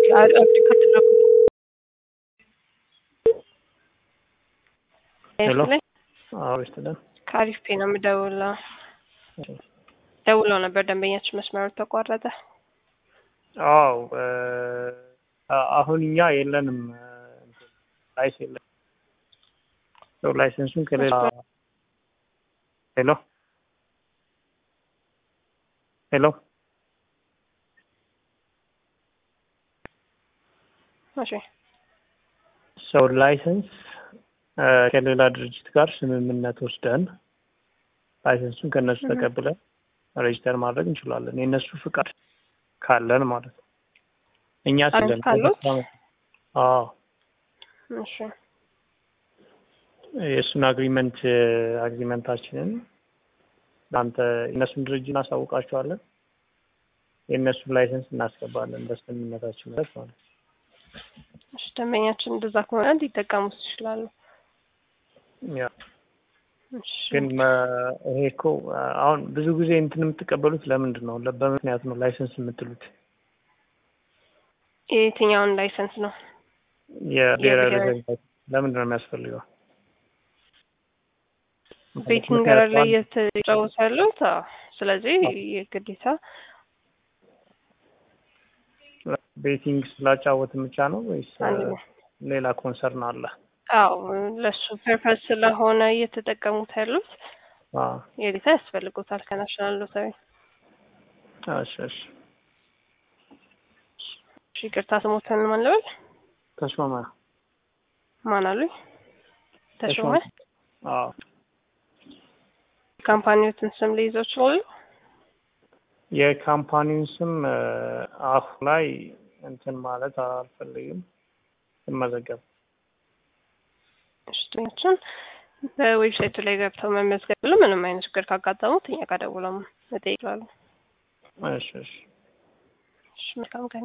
አብዲ ከተደረጉ ሄሎ ላይ አዎ ይስጥልን። ከአሪፍ ፔ ነው የምደውለው። ደውለው ነበር ደንበኛችን መስመሩ ተቋረጠ። አዎ አሁን እኛ የለንም ላይስ የለን ሰው ላይሰንሱን ከሌላ ሄሎ ሄሎ እሺ ሰው ላይሰንስ ከሌላ ድርጅት ጋር ስምምነት ወስደን ላይሰንሱን ከእነሱ ተቀብለን ሬጅስተር ማድረግ እንችላለን። የእነሱ ፍቃድ ካለን ማለት ነው። እኛ ስለን ካሉት? አዎ እሺ የእሱን አግሪመንት አግሪመንታችንን ለአንተ የእነሱን ድርጅት እናሳውቃቸዋለን። የእነሱን ላይሰንስ እናስገባለን በስምምነታችን መሰረት ማለት ነው። እሺ ደንበኛችን እንደዛ ከሆነ እንዲጠቀሙት ይችላሉ። ያ እሺ ግን መ- ይሄ እኮ አሁን ብዙ ጊዜ እንትን የምትቀበሉት ለምንድን ነው? ለ- በምክንያት ነው ላይሰንስ የምትሉት የትኛውን ላይሰንስ ነው? የብሔራዊ የብሔራዊ- ሪዘርቭ ለምንድን ነው የሚያስፈልገው? ቤቲንግ ገረድ ላይ እየተጫወቱ ያሉት አዎ። ስለዚህ የግዴታ ቤቲንግ ስላጫወትን ብቻ ነው ወይስ አንድ ነው። ሌላ ኮንሰርን አለ? አዎ ለሱ ፐርፐስ ስለሆነ እየተጠቀሙት ያሉት አዎ የግዴታ ያስፈልጉታል ከናሽናል ሎተሪ። እሺ እሺ እሺ ይቅርታ ስሞትን ማን ልበል? ተሾመ ማን አሉኝ? ተሾመ። አዎ ካምፓኒዎትን ስም ሊይዘው ይችላሉ? የካምፓኒውን ስም አሁን ላይ እንትን ማለት አልፈልግም ስመዘገብ ሽቶችን በዌብሳይቱ ላይ ገብተው መመዝገብ ብሎ ምንም አይነት ችግር ካጋጠሙት እኛ ጋር ደውለው መጠየቅ ይችላሉ። እሺ እሺ እሺ መልካም ቀን